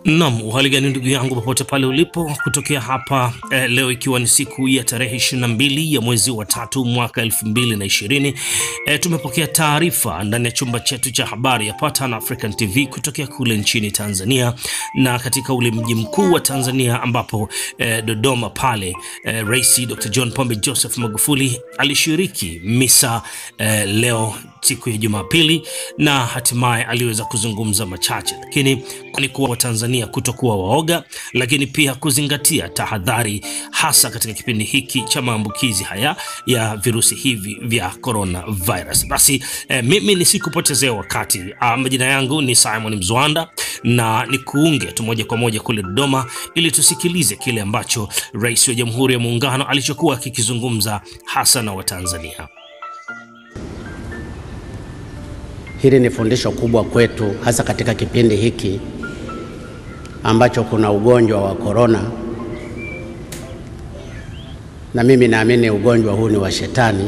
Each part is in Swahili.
Naam, uhali gani ndugu yangu popote pale ulipo kutokea hapa eh, leo ikiwa ni siku ya tarehe 22 ya mwezi wa tatu mwaka 2020 eh, tumepokea taarifa ndani ya chumba chetu cha habari ya Patan African TV kutokea kule nchini Tanzania na katika ule mji mkuu wa Tanzania ambapo eh, Dodoma pale eh, Rais Dr. John Pombe Joseph Magufuli alishiriki misa eh, leo siku ya Jumapili na hatimaye aliweza kuzungumza machache, lakini ni kuwa Watanzania kutokuwa waoga, lakini pia kuzingatia tahadhari, hasa katika kipindi hiki cha maambukizi haya ya virusi hivi vya coronavirus. Basi eh, mimi nisikupotezea wakati ah, majina yangu ni Simon Mzwanda na nikuunge tu moja kwa moja kule Dodoma ili tusikilize kile ambacho Rais wa Jamhuri ya Muungano alichokuwa akikizungumza hasa na Watanzania. Hili ni fundisho kubwa kwetu, hasa katika kipindi hiki ambacho kuna ugonjwa wa korona, na mimi naamini ugonjwa huu ni wa Shetani,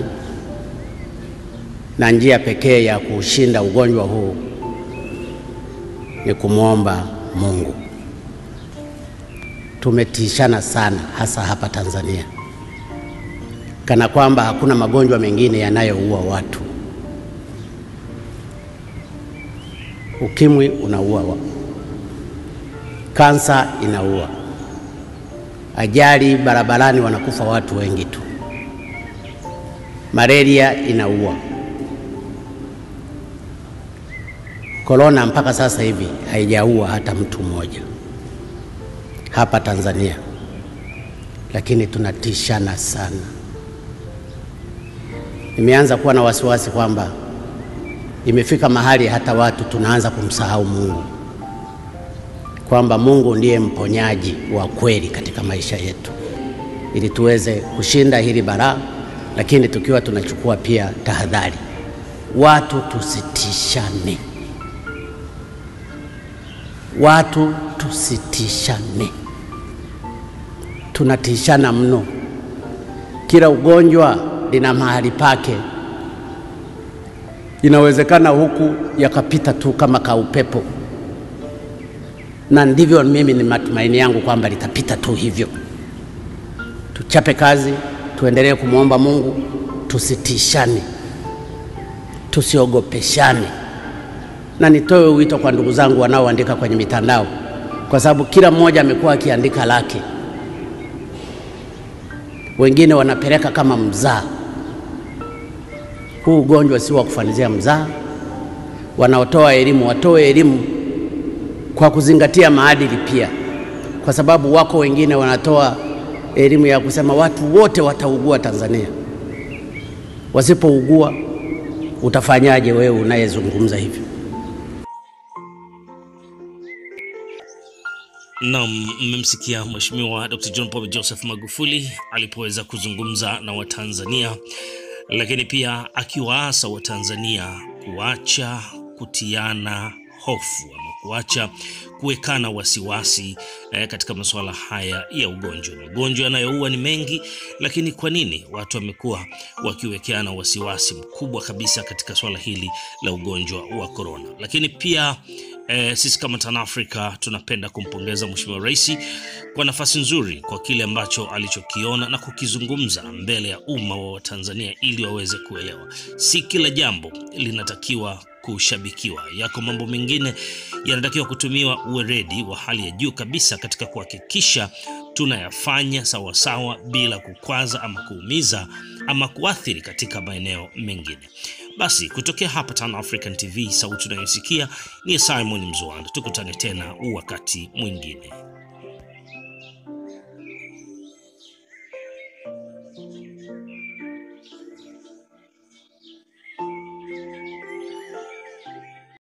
na njia pekee ya kushinda ugonjwa huu ni kumwomba Mungu. Tumetishana sana, hasa hapa Tanzania, kana kwamba hakuna magonjwa mengine yanayoua watu. Ukimwi unaua, kansa inaua, ajali barabarani wanakufa watu wengi tu, malaria inaua, korona mpaka sasa hivi haijaua hata mtu mmoja hapa Tanzania, lakini tunatishana sana. Nimeanza kuwa na wasiwasi kwamba imefika mahali hata watu tunaanza kumsahau Mungu, kwamba Mungu ndiye mponyaji wa kweli katika maisha yetu, ili tuweze kushinda hili balaa, lakini tukiwa tunachukua pia tahadhari. Watu tusitishane, watu tusitishane, tunatishana mno. Kila ugonjwa lina mahali pake inawezekana huku yakapita tu kama kaupepo, na ndivyo mimi ni matumaini yangu kwamba litapita tu hivyo. Tuchape kazi, tuendelee kumwomba Mungu, tusitishane, tusiogopeshane. Na nitoe wito kwa ndugu zangu wanaoandika kwenye mitandao, kwa sababu kila mmoja amekuwa akiandika lake, wengine wanapeleka kama mzaa huu ugonjwa si wa kufanizia mzaa. Wanaotoa elimu watoe elimu kwa kuzingatia maadili pia, kwa sababu wako wengine wanatoa elimu ya kusema watu wote wataugua Tanzania. Wasipougua utafanyaje wewe unayezungumza hivyo? Naam, mmemsikia Mheshimiwa Dr. John Pombe Joseph Magufuli alipoweza kuzungumza na Watanzania lakini pia akiwaasa Watanzania kuacha kutiana hofu ama kuacha kuwekana wasiwasi eh, katika masuala haya ya ugonjwa. Magonjwa yanayoua ni mengi, lakini kwa nini watu wamekuwa wakiwekeana wasiwasi mkubwa kabisa katika swala hili la ugonjwa wa korona? Lakini pia Eh, sisi kama Tan Africa tunapenda kumpongeza Mheshimiwa Rais kwa nafasi nzuri kwa kile ambacho alichokiona na kukizungumza mbele ya umma wa Watanzania ili waweze kuelewa. Si kila jambo linatakiwa kushabikiwa. Yako mambo mengine yanatakiwa kutumiwa uweredi wa hali ya juu kabisa katika kuhakikisha tunayafanya sawasawa bila kukwaza ama kuumiza ama kuathiri katika maeneo mengine. Basi kutokea hapa Tan African TV, sauti unayosikia ni Simon Mzwanda. Tukutane tena wakati mwingine.